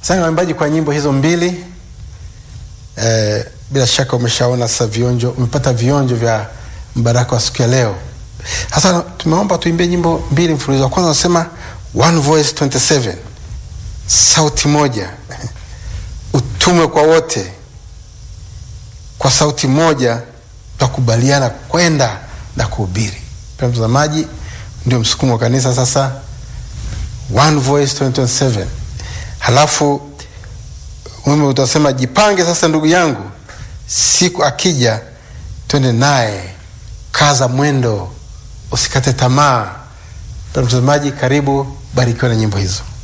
Asante waimbaji kwa nyimbo hizo mbili. Eh, bila shaka umeshaona sasa vionjo, umepata vionjo vya mbaraka wa siku ya leo. Sasa tumeomba tuimbie nyimbo mbili mfululizo. Wa kwanza unasema one voice 27, sauti moja, utume kwa wote, kwa sauti moja tukubaliana kwenda na kuhubiri. Pia mtazamaji, ndio msukumo wa kanisa sasa, one voice 2027. Halafu mimi utasema jipange sasa, ndugu yangu, siku akija twende naye, kaza mwendo, usikate tamaa. Pia mtazamaji, karibu, barikiwa na nyimbo hizo.